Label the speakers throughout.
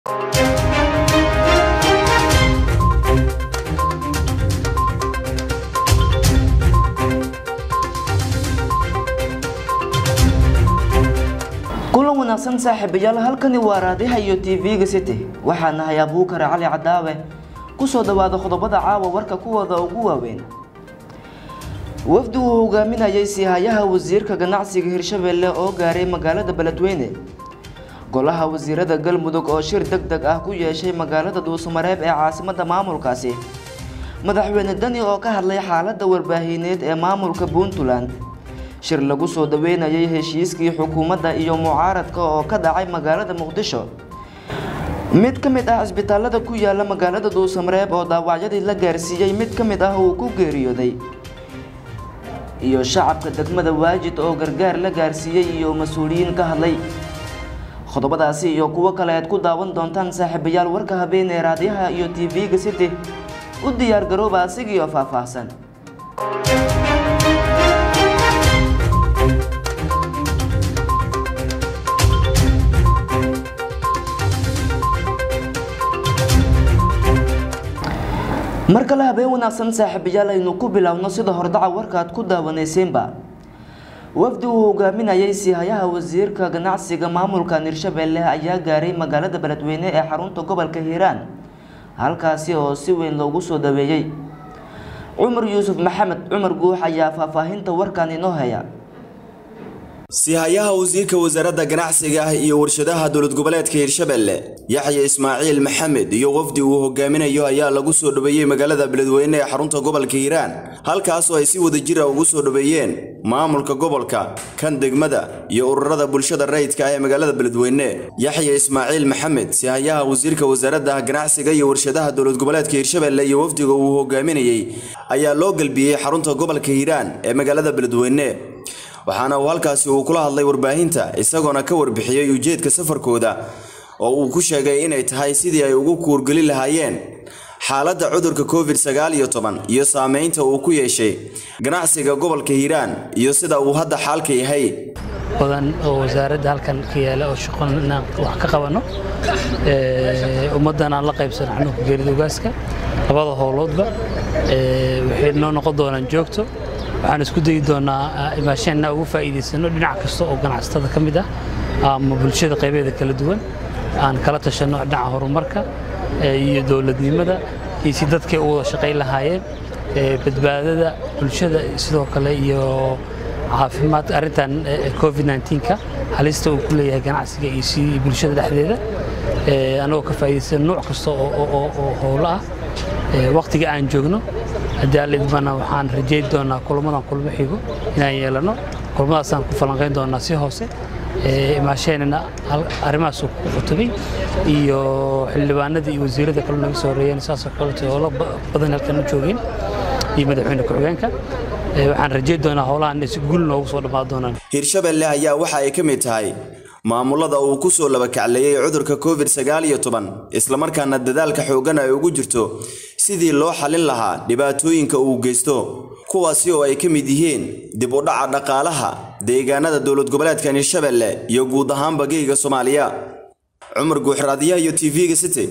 Speaker 1: kulan wanaagsan saaxiibayaal halkani waa raadiha iyo tv-ga city waxaa nahay abuukar cali cadaawe kusoo dhawaada qodobada caawa warka kuwooda ugu waaweyn wafdi uu hogaaminayay siihayaha wasiirka ganacsiga hirshabelle oo gaaray magaalada beledweyne golaha wasiirada galmudug oo shir deg deg ah ku yeeshay magaalada duusamareeb ee caasimada maamulkaasi madaxweyne dani oo ka hadlay xaalada warbaahineed ee maamulka puntland shir lagu soo dhaweynayay heshiiskii xukuumadda iyo mucaaradka oo ka dhacay magaalada muqdisho mid ka mid ah cisbitaalada ku yaala magaalada duusamareeb oo dhaawacyadii la gaarsiiyey mid ka mid ah uu ku geeriyooday iyo shacabka degmada waajid oo gargaar la gaarsiiyey iyo mas-uuliyiin ka hadlay qodobadaasi iyo kuwo kale aad ku daawan doontaan saaxiibayaal warka habeenee raadiyaha iyo tv-ga city u diyaar garooba asigiioo faahfaahsan mar kale habeen wanaagsan saaxiibayaal aynu ku biloawno sida hordaca warkaad ku daawaneyseenba wafdi uu hogaaminayay siihayaha wasiirka ganacsiga maamulka hirshabelle ayaa gaaray magaalada beledweyne ee xarunta gobolka hiiraan halkaasi oo si weyn loogu soo dhaweeyey cumar yuusuf maxamed cumar guux ayaa faahfaahinta warkan inoo haya
Speaker 2: sihayaha wasiirka wasaaradda ganacsiga ah iyo warshadaha dowlad goboleedka hirshabelle yaxya ismaaciil maxamed iyo wafdi uu hogaaminayo ayaa lagu soo dhaweeyey magaalada beledweyne ee xarunta gobolka hiiraan halkaasoo ay si wadajira ugu soo dhaweeyeen maamulka gobolka kan degmada iyo ururada bulshada rayidka ah ee magaalada beledweyne yaxya ismaaciil maxamed sihayaha wasiirka wasaaradda ganacsiga iyo warshadaha dowlad goboleedka hirshabelle iyo wafdiga uu hogaaminayey ayaa loo galbiyey xarunta gobolka hiiraan ee magaalada beledweyne waxaana uu halkaasi uu kula hadlay warbaahinta isagoona ka warbixiyey ujeedka safarkooda oo uu ku sheegay inay tahay sidii ay ugu kuurgeli lahaayeen xaaladda cudurka covid sagaal iyo toban iyo saameynta uu ku yeeshay ganacsiga gobolka hiiraan iyo sida uu hadda xaalka yahay
Speaker 3: badan oo wasaaradda halkan ka yaala oo shaqo inaan wax ka qabanno ummaddan aan la qaybsano xanuunka geerida ogaaska labada howloodba waxay noo noqon doonaan joogto waxaan isku dayi doonaa imaasheenna ugu faa'iidaysano dhinac kasta oo ganacsatada ka mid ah ama bulshada qaybeeda kala duwan aan kala tashanno dhinaca horumarka iyo dowladnimada iyo si dadkay u wada shaqayn lahaayeen badbaadada bulshada sidoo kale iyo caafimaad arrintan covid 19ka halista uu ku leeyahay ganacsiga iyo si bulshada dhexdeeda anagoo ka faa'iidaysan nooc kasta oo howlo ah waqtiga aan joogno haddii alidmana waxaan rajayn doonaa kulamadan kulmo xigo inaan yeelano kulmadaasaan ku falanqayn doonaa si hoose imaasheenana arrimahaas ku khutubay iyo xildhibaanadii iyo wasiirada kale naga soo horeeyeen saasoo kaleeto howlo badan halkan u joogeen iyo madaxweyne ku-xigeenka waxaan rajayn doonaa howlahan inay si guul noogu soo dhammaan doonaan
Speaker 2: hirshabelle ayaa waxa ay ka mid tahay maamulada uu ku soo labakacleeyey cudurka covid sagaal iyo toban islamarkaana dadaalka xooggan ay ugu jirto sidii loo xalin lahaa dhibaatooyinka uu geysto kuwaasi oo ay ka mid yihiin dib u dhaca dhaqaalaha deegaanada dowlad goboleedkan hirshabelle iyo guud ahaanba geyga soomaaliya cumar guuxraadiyaha iyo tv-ga city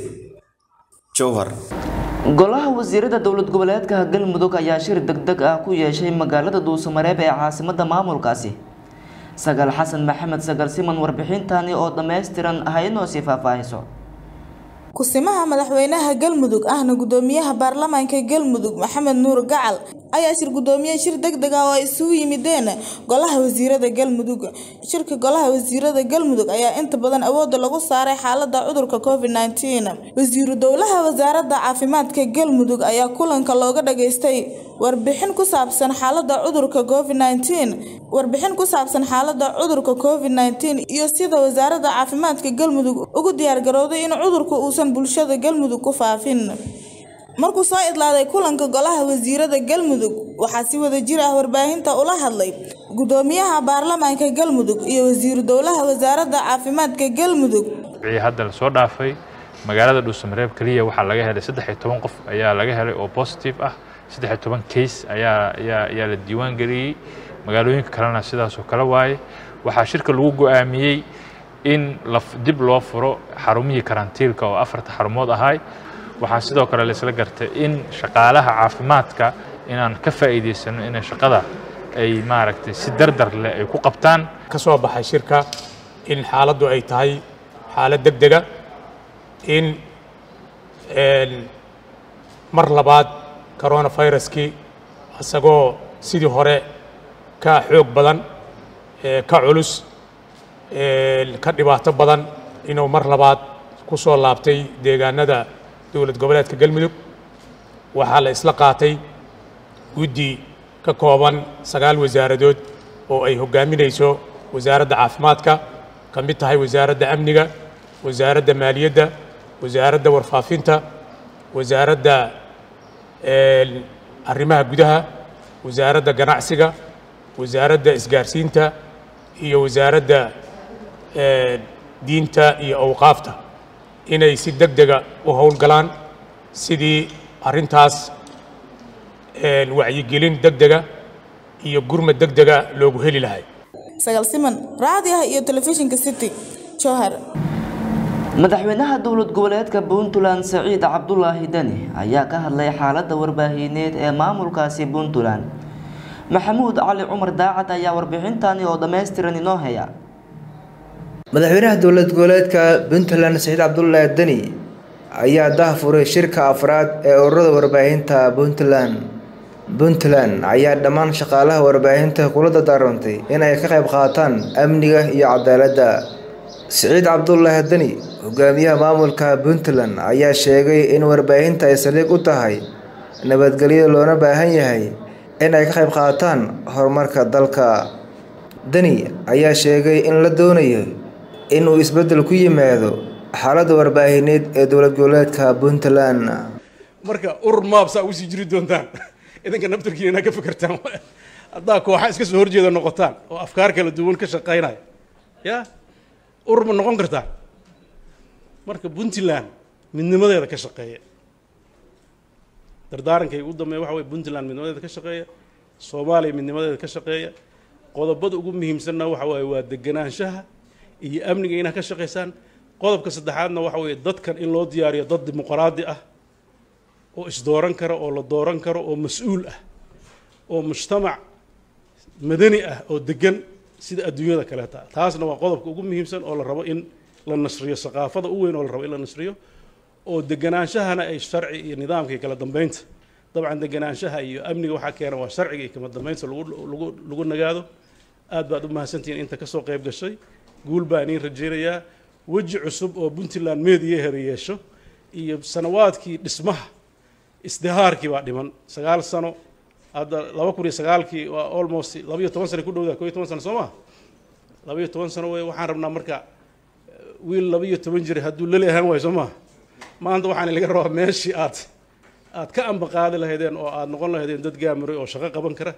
Speaker 2: jowhar
Speaker 1: golaha wasiirada dowlad goboleedka galmudug ayaa shir deg deg ah ku yeeshay magaalada duusamareeb ee caasimada maamulkaasi sagaal xasan maxamed sagal siman warbixintani oo dhammaystiran haynoo sii faahfaahiso
Speaker 4: kusimaha madaxweynaha galmudug ahna gudoomiyaha baarlamaanka galmudug maxamed nuur gacal ayaa shir gudoomiye shir deg deg ah oo ay isugu yimideen golaha wasiirada galmudug shirka golaha wasiirada galmudug ayaa inta badan awoodda lagu saaray xaalada cudurka covid -19 wasiiru dowlaha wasaaradda caafimaadka galmudug ayaa kulanka looga dhageystay warbixin ku saabsan xaalada cudurka covid -19 warbixin ku saabsan xaalada cudurka covid -19 iyo sida wasaaradda caafimaadka galmudug ugu diyaargarowday in cudurku uusan bulshada galmudug ku faafin markuu soo idlaaday kulanka golaha wasiirada galmudug waxaa si wada jir ah warbaahinta ula hadlay gudoomiyaha baarlamaanka galmudug iyo wasiiru dowlaha wasaaradda caafimaadka galmudug
Speaker 5: wixii hadda la soo dhaafay magaalada dhuusamareeb keliya waxaa laga helay saddex iyo toban qof ayaa laga helay oo positive ah saddex iyo toban case ayaa ayaa ayaa la diiwaan geliyey magaalooyinka kalena sidaasoo kale waaye waxaa shirka lagu go'aamiyey in la dib loo furo xarumihii karantiilka oo afarta xarumood ahay waxaa sidoo kale laisla gartay in shaqaalaha caafimaadka inaan ka faa'iidaysano inay shaqada ay maaragtay si dardar leh ay ku qabtaan
Speaker 6: ka soo baxay shirka in xaaladdu ay tahay xaalad deg dega in mar labaad coronaviruskii isagoo sidii hore ka xoog badan ka culus ka dhibaato badan inuu mar labaad ku soo laabtay deegaanada dowlad goboleedka galmudug waxaa la isla qaatay guddi ka kooban sagaal wasaaradood oo ay hoggaaminayso wasaaradda caafimaadka ka mid tahay wasaaradda amniga wasaaradda maaliyadda wasaaradda warfaafinta wasaaradda arrimaha gudaha wasaaradda ganacsiga wasaaradda isgaarsiinta iyo wasaaradda diinta iyo awqaafta inay si deg dega u howlgalaan sidii arrintaas wacyigelin deg dega iyo gurmad deg dega loogu heli lahay
Speaker 4: sagaal siman raadiyaha iyo telefishinka city jowhar
Speaker 1: madaxweynaha dowlad goboleedka puntland saciid cabdulaahi deni ayaa ka hadlay xaaladda warbaahineed ee maamulkaasi puntland maxamuud cali cumar daacad ayaa warbixintani oo dhammaystiran inoo haya
Speaker 7: madaxweynaha dowlad goboleedka puntland saciid cabdulaahi deni ayaa daahfuray shirka afraad ee ururada warbaahinta puntland puntland ayaa dhammaan shaqaalaha warbaahinta kula dardaarantay in ay ka qayb qaataan amniga iyo cadaaladda siciid cabdulaahi deni hogaamiyaha maamulka puntland ayaa sheegay in warbaahinta ay saldhig u tahay nabadgelyo loona baahan yahay in ay ka qayb qaataan horumarka dalka deni ayaa sheegay in la doonayo inuu isbeddel ku yimaado xaaladda warbaahineed ee dowlad goboleedka puntland
Speaker 8: marka urur maabsaa ugu sii jiri doontaan idinka naftarkiina inaa ka fikirtaan haddaa kooxa iska soo horjeeda noqotaan oo afkaar kala duwan ka shaqaynaya ya urur ma noqon kartaan marka puntland midnimadeeda ka shaqeeya dardaarankay ugu dambeeya waxa weye puntland midnimadeeda ka shaqeeya soomaaliya midnimadeeda ka shaqeeya qodobada ugu muhiimsanna waxa waaye waa deganaanshaha iyo amniga inaad ka shaqaysaan qodobka saddexaadna waxa weeye dadkan in loo diyaariyo dad dimuqraadi ah oo isdooran kara oo la dooran karo oo mas-uul ah oo mujtamac madani ah oo degan sida adduunyada kaleeta taasna waa qodobka ugu muhiimsan oo la rabo in la nasriyo saqaafada u weyn oo la rabo in la nasriyo oo deganaanshahana ay sharci iyo nidaamka iyo kala dambeynta dabcan deganaanshaha iyo amniga waxaa keena waa sharciga iyo kala dambeynta lagu lagu lagu nagaado aad baad u mahadsantihiin inta kasoo qayb gashay guul baan iin rajaynayaa weji cusub oo puntland meediyaheeda yeesho iyo sanawaadkii dhismaha isdihaarkii baa dhiman sagaal sano hadda laba kun iyo sagaalkii waa almost laba iyo toban sano ku dhowdaa ko iyo toban sano soo maa laba iyo toban sano wey waxaan rabnaa marka wiil laba iyo toban jir hadduu lali ahaan waayo soo maa maanta waxaan laga rabaa meeshii aad aad ka ambaqaadi lahaydeen oo aad noqon lahaydeen dad gaamiray oo shaqo qaban kara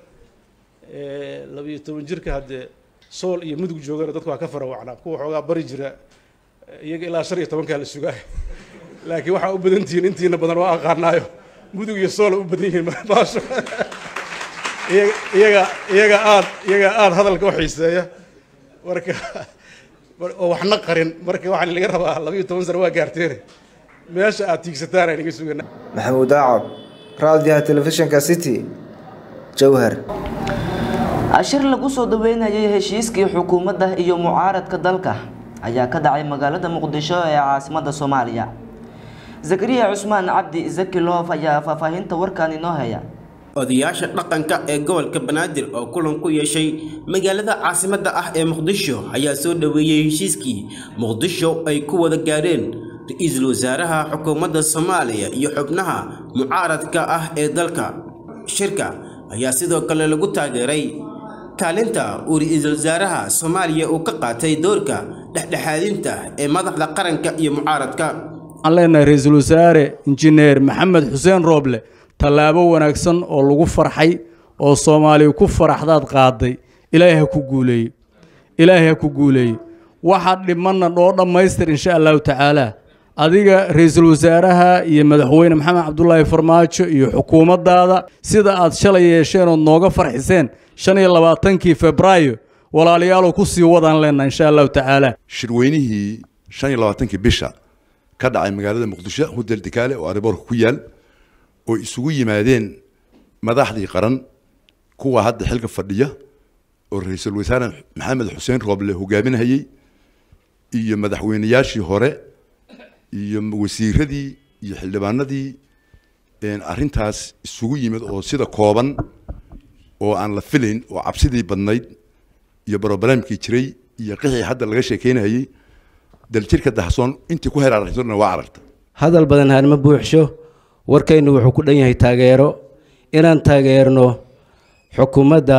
Speaker 8: laba iyo toban jirka haddee sool iyo mudug joogana dadku waa ka farawacnaa kuwa xoogaa bari jira iyaga ilaa shan iyo tobankaa la sugaay laakiin waxaa u badan tihiin intiina badan waa aqaanaayo mudug iyo soola u badan yihiin baasho iyaga iyaga aad iyaga aad hadalka u xiiseeya marka oo waxna qarin marka waxaan laga rabaa laba iyo toban sano waa gaarteene meesha aad tiigsataan aan iga sugana
Speaker 7: maxamuud daacad raadiyaha telefishinka city jowhar
Speaker 1: ashir lagu soo dhaweynayay heshiiskii xukuumadda iyo mucaaradka dalka ayaa ka dhacay magaalada muqdisho ee caasimada soomaaliya zakariya cusmaan cabdi zaki loof ayaa faahfaahinta warkan inoo haya
Speaker 9: odayaasha dhaqanka ee gobolka banaadir oo kulan ku yeeshay magaalada caasimadda ah ee muqdisho ayaa soo dhoweeyey heshiiskii muqdisho ay ku wada gaadheen ra-iisul wasaaraha xukuumadda soomaaliya iyo xubnaha mucaaradka ah ee dalka shirka ayaa sidoo kale lagu taageeray kaalinta uu ra-iisul wasaaraha soomaaliya uu ka qaatay doorka dhexdhexaadinta ee madaxda qaranka iyo mucaaradka
Speaker 10: waxaan leenahay ra-iisul wasaare injineer maxamed xuseen rooble tallaabo wanaagsan oo lagu farxay oo soomaaliya ku faraxdaad qaaday ilaahay ha ku guuleeye ilaahay ha ku guuleeye waxa dhimanna dhoo dhammaystir insha allahu tacaala adiga ra-iisul wasaaraha iyo madaxweyne maxamed cabdulaahi farmaajo iyo xukuumaddaada sida aad shalay yeesheen ood nooga farxiseen shan iyo labaatankii febraayo walaalayaalow ku sii wadaan leenna insha allahu tacaala
Speaker 11: shirweynihii shan iyo labaatankii bisha ka dhacay magaalada muqdisho hudel dikaale oo ariboorka ku yaal oo isugu yimaadeen madaxdii qaran kuwa hadda xilka fadhiya oo ra-iisul wasaare maxamed xuseen rooble hogaaminayey iyo madaxweynayaashii hore iyo wasiiradii iyo xildhibaanadii arrintaas isugu yimid oo sida kooban oo aan la filayn oo cabsidii badnayd iyo broblemkii jiray iyo qixii hadda laga sheekeynayey daljirka dahsoon intii ku heer aragtona waa aragta
Speaker 12: hadal badan haanma buuxsho warkaynu wuxuu ku dhan yahay taageero inaan taageerno xukuumadda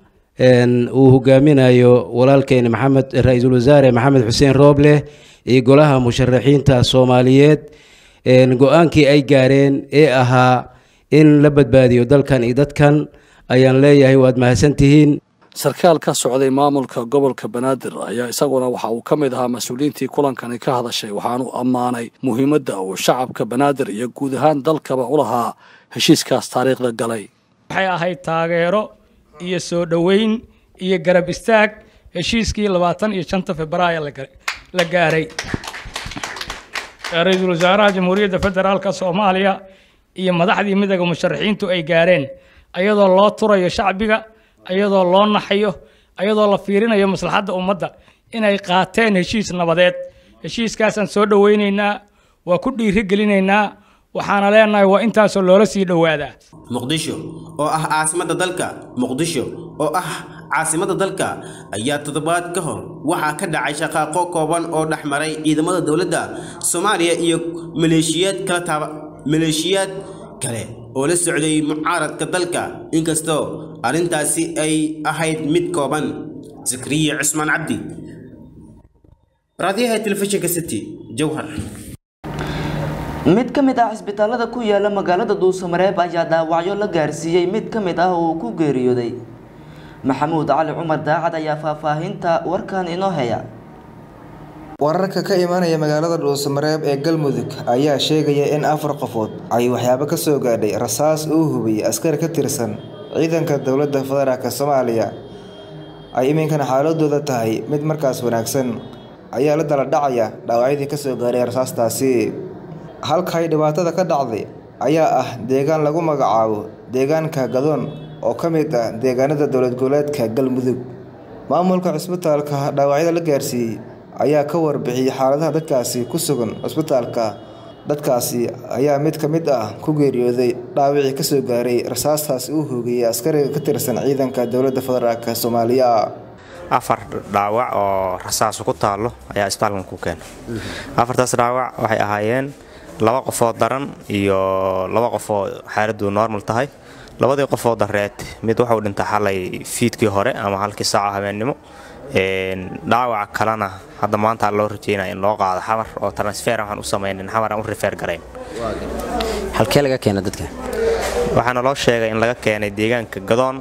Speaker 12: uu hogaaminayo walaalkeena maxamed ra-iisul wasaare maxamed xuseen rooble iyo golaha musharaxiinta soomaaliyeed go-aankii ay gaareen ee ahaa in la badbaadiyo dalkan iyo dadkan ayaan leeyahay waad mahadsantihiin
Speaker 13: sarkaal ka socday maamulka gobolka banaadir ayaa isaguna waxa uu ka mid ahaa mas-uuliyiintii kulankani ka hadashay waxaanu ammaanay muhiimadda uu shacabka banaadir iyo guud ahaan dalkaba u lahaa heshiiskaas taariikhda galay
Speaker 14: waxay ahayd taageero iyo soo dhoweyn iyo garab istaag heshiiskii labaatan iyo shanta februaayo la gaaray ra-iisul wasaaraha jamhuuriyadda federaalka soomaaliya iyo madaxdii midooda musharaxiintu ay gaareen ayadoo loo turayo shacbiga ayadoo loo naxayo ayadoo la fiirinayo maslaxadda ummadda inay qaateen heshiis nabadeed heshiiskaasaan soo dhoweynaynaa waa ku dhiirigelinaynaa waxaana leenahay waa intaasoo loola sii dhowaadaa
Speaker 9: muqdisho oo ah caasimadda dalka muqdisho oo ah caasimadda dalka ayaa toddobaad ka hor waxaa ka dhacay shaqaaqo kooban oo dhex maray ciidamada dowladda soomaaliya iyo maleeshiyaad kala taaba maleeshiyaad kale oo la socday mucaaradka dalka inkastoo arrintaasi ay ahayd mid kooban zakariya cusmaan cabdi raadiyaha telefishinka city jowhar
Speaker 1: mid ka mid ah cisbitaalada ku yaala magaalada duusamareeb ayaa dhaawacyo la gaarsiiyey mid ka mid ah oo uu ku geeriyooday maxamuud cali cumar daacad ayaa faahfaahinta warkan inoo haya
Speaker 7: wararka ka imaanaya magaalada dhuusamareeb ee galmudug ayaa sheegaya in afar qofood ay waxyaabo ka soo gaadhay rasaas uu hubiyey askari ka tirsan ciidanka dowladda federaalk soomaaliya ay iminkana xaaladooda tahay mid markaas wanaagsan ayaa la dala dhacaya dhaawacyadii kasoo gaadhay rasaastaasi halkay dhibaatada ka dhacday ayaa ah deegaan lagu magacaabo deegaanka gadoon oo ka mid ah deegaanada dowlad goboleedka galmudug maamulka cisbitaalka dhaawacyada la gaarsiiyey ayaa ka warbixiyey xaaladaha dadkaasi ku sugan cisbitaalka dadkaasi ayaa mid ka mid ah ku geeriyooday dhaawicii kasoo gaaray rasaastaasi uu hoogayey askariga ka tirsan ciidanka dowladda federaalk soomaaliya
Speaker 15: afar dhaawac oo rasaas ku taallo ayaa isbitaalkan ku keena afartaas dhaawac waxay ahaayeen laba qofoo daran iyo laba qofoo xaaladdu normal tahay labadii qofoo dareed mid wuxuu dhintay xalay fiidkii hore ama halkii saaca habeennimo dhaawaca kalena hadda maanta loo rajeynaya in loo qaado xamar oo transfer waxaan u samaynin xamar aan u rifeer garayn
Speaker 16: halkee laga keena dadka
Speaker 15: waxaana loo sheegay in laga keenay deegaanka gadoon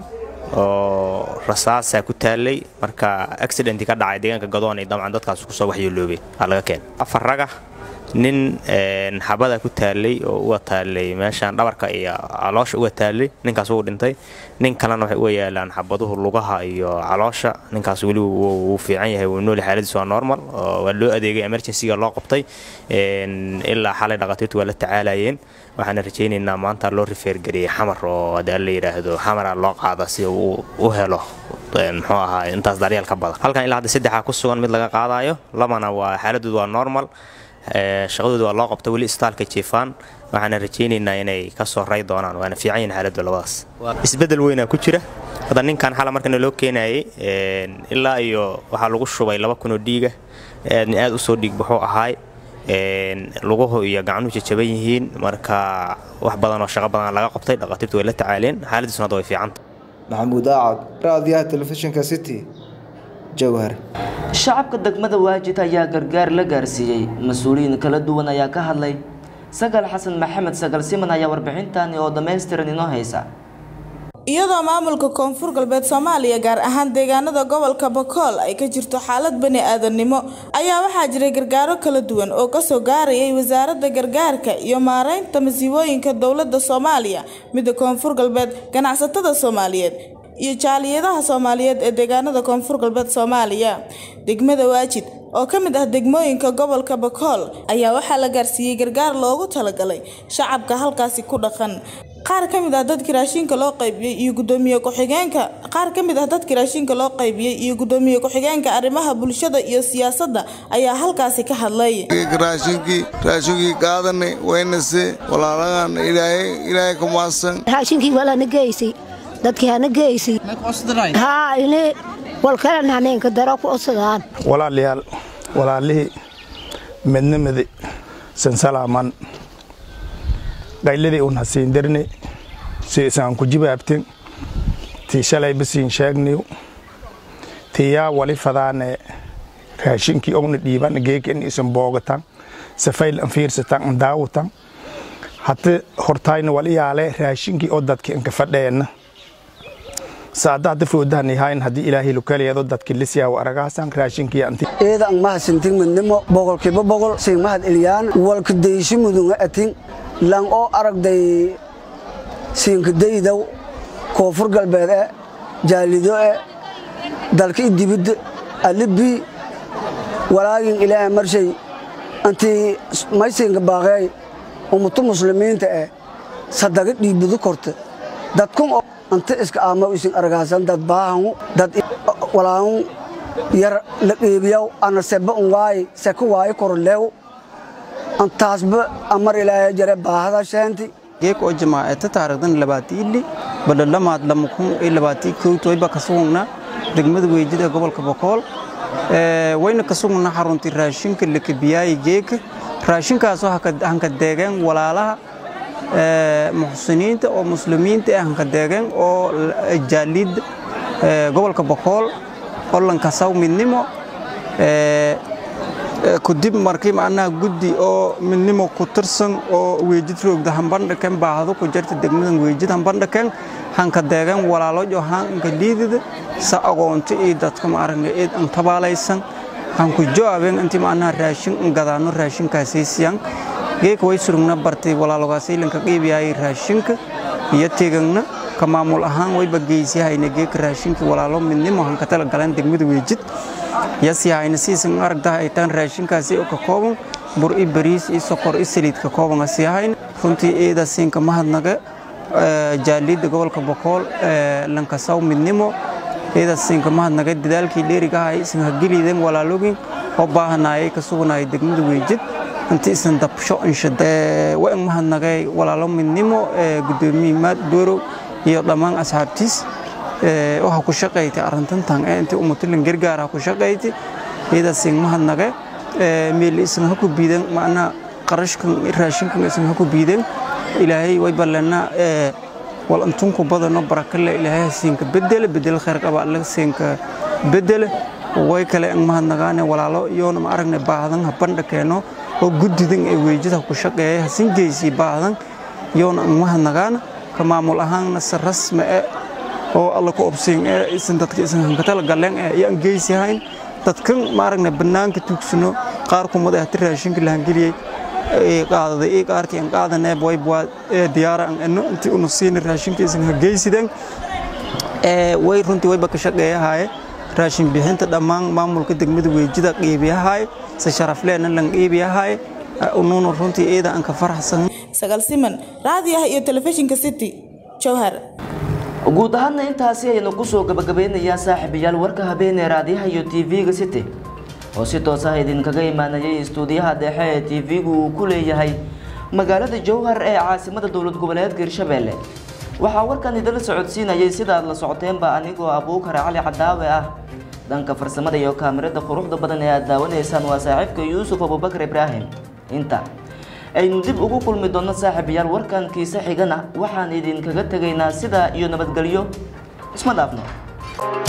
Speaker 15: oo rasaasaa ku taallay marka accidenti ka dhacay deegaanka gadoon iyo dabcan dadkaas kusoo waxyeeloobay aa laga keenay afar raga nin xabada ku taallay oo uga taallay meeshaan dhabarka iyo caloosha uga taallay ninkaas wuu dhintay nin kalena waxay uga yaalaan xabaduhu lugaha iyo caloosha ninkaas weli wuu fiican yahay wuu nool xaaladiis waa normal waa loo adeegay emergencyga loo qabtay ilaa xalay dhaqatiirtu waa la tacaalayeen waxaana rajaynaynaa maanta loo rifeergariyey xamar oo hadii la yidhaahdo xamara loo qaada si uu u helo muxuu ahaa intaas daryeel ka badan halkan ilaa hadda saddexaa ku sugan mid laga qaadayo labana waa xaaladoodu waa normal shaqadooda waa loo qabta weli istaalka jiifaan waxaana rajaynaynaa inay ka soo ray doonaan waana fiican yihin xaaladdu labadaas isbeddel weynaa ku jira hadda ninkan xala markana loo keenayay ilaa iyo waxaa lagu shubay laba kunoo dhiiga aadna aad u soo dhiig baxuu ahaay luguhu iyo gacnuhu jajaban yihiin marka wax badan oo shaqo badan laga qabtay dhaqaatiirtu way la tacaaleen xaaladiisuna hadda way fiicanta
Speaker 7: maxamuud aacad raadiyaha telefishinka city jowhar
Speaker 1: shacabka degmada waajid ayaa gargaar la gaarsiiyey mas-uuliyiin kala duwan ayaa ka hadlay sagal xasan maxamed sagal siman ayaa warbixintani oo dhammaystiran inoo haysa
Speaker 4: iyadoo maamulka koonfur galbeed soomaaliya gaar ahaan deegaanada gobolka bakool ay ka jirto xaalad bani aadamnimo ayaa waxaa jiray gargaaro kala duwan oo kasoo gaarayay wasaaradda gargaarka iyo maareynta masiibooyinka dowladda soomaaliya midda koonfur galbeed ganacsatada soomaaliyeed iyo jaaliyadaha soomaaliyeed ee deegaanada koonfur galbeed soomaaliya degmada waajid oo ka mid ah degmooyinka gobolka bakool ayaa waxaa la gaarsiiyey gargaar loogu talagalay shacabka halkaasi ku dhaqan qaar ka mid ah dadkii raashinka loo qaybiyey iyo gudoomiye ku-xigeenka qaar ka mid ah dadkii raashinka loo qaybiyey iyo gudoomiye ku-xigeenka arrimaha bulshada iyo siyaasadda ayaa halkaasi ka hadlay
Speaker 17: raashinkii raashinkii qaadanay waynase walaalahan ilaahay ilaahay ku maadsan
Speaker 18: raashinkii walana geysay dadkii hana geysay haa ini walkalena haneenka daro ku codsadaan
Speaker 19: walaalayaal walaalihii midnimadi sansalaaman qayladii un hasiin darni si isaan ku jibaabtin tii shalay basiin sheegniw tii yaa wali fadaane raashinkii ogna dhiiban geekan isan boogatan safayl an fiirsatan an daawatan hati hortayna wali yaale raashinkii oo dadki anka fadheenna saada hada foodahan yahayn haddii ilaahay lukaleedo dadki lisyaa aragaasan raashinkii anti
Speaker 20: eeda ang mahasintin midnimo boqolkiiba boqol sing mahad eliyaan walka deyshi mudunga atin lang oo aragday siinkadaydaw koonfur galbeed e jaalido e dalka idibidda alibii walaagin ilaahay marshay antii maysinka baaqeey ummatu muslimiinta e sadaga dhiibudu korta dadkun oo anta iska aama isin argaasan dad baahangu dad walaahun yar la qeybiyaw ana seba un waaye seka waaye koroleew antaasba amar ilaahay jare baahada sheenti
Speaker 21: geek oo jamaacata taarikhdan labaatiili badhalamaad lamakun iyo labaatii kowtoyba ka sugugna degmada weejida ee gobolka bokool wayna ka sugugna xaruntii raashinka lakabiyaayi geeka raashinkaasoo hanka deegeen walaalaha muxsiniinta oo muslimiinta ee hanka deegeen oo jaaliid gobolka bokool olankasaw midnimo kudib markii macnaha guddi oo midnimo ku tirsan oo weejid roogda hambandhaken baahdo ku jirta degmadan weejid hambandhaken hanka deegan walaalo johanka liidida sa aqoonto iyo dadka maaragna eed an tabaalaysan hanku joabeen intii macnaha raashin an gadaano raashinkaasay siyan geeka way surugna bartay walaalogaasay lanka qiibiyaayay raashinka iyo tegagna ka maamul ahaan wayba geysiyahayna geeka raashinka walaalo midnimo hanka tala galeen degmada weejid yasiyahayna siisan aragtaha ay taan raashinkaasi oo ka kooban bur i bariis i sokor i saliid ka kooban asiyahayn runtii eeda siinka mahadnaga jaaliidda gobolka bokool lankasaw midnimo eeda siinka mahadnaga dadaalkii dheerigahay isan hageliiden walaalogin oo baahanayay ka suganayay degmada weejid inti isan dabsho inshada waan mahadnagay walaalo midnimo gudoomiye maad doorow iyo dhammaan asxaabtiis waxa ku shaqaysay arrintantan ee intii ummatulan gargaar ku shaqaysay iyadaasiin mahadnage meel isan ha ku biidan macnaha qarashkan raashinkan isan ha ku biidan ilaahay way ballana wal antunku badano barakale ilaahay siinka bedele bedel khayr qaba alla siinka bedele way kale ang mahadnagaane walaalo iyoona ma aragne baahdan ha bandhakeeno oo guddidan ee weejida ku shaqeeya hasin geysii baahdan iyoona ang mahadnagaana ka maamul ahaanna si rasmi ah oo alla ku obsiin ee isan dadka isan hankatala galeen ee ayaan geysihayn dadkan maaragna bannaanka tugsano qaar kumad ah raashinka la hangeliyey ee qaadaday ee qaarkii aan qaadanay boy boy ee diyaara aan eno intii unu siin raashinka isan hageysideen ee way runtii wayba ka shaqeeyahay raashin bixinta dhammaan maamulka degmada weejida qiibiyahay si sharaf lehna lan qiibiyahay unuuna runtii eeda aan ka faraxsan
Speaker 4: sagaal siman raadiyaha iyo telefishinka city jowhar
Speaker 1: guud ahaanna intaasi ayaynu kusoo gabagabeynayaa saaxiibayaal warka habeenee raadiyaha iyo tv-ga city oo si toos ah idinkaga imaanayay istuudiyaha dhexe ee tv-gu uu ku leeyahay magaalada jowhar ee caasimada dowlad goboleedka hirshabelle waxaa warkan idinla socodsiinayay sidaad la socoteenba anigoo abuukar cali cadaawe ah dhanka farsamada iyo kaamirada quruxda badan ee aad daawanaysaan waa saaxiibka yuusuf abubakar ibraahim inta aynu dib ugu kulmi doonno saaxiibayaal warkan kiise xigana waxaan idinkaga tegaynaa sidaa iyo nabadgelyo isma dhaafno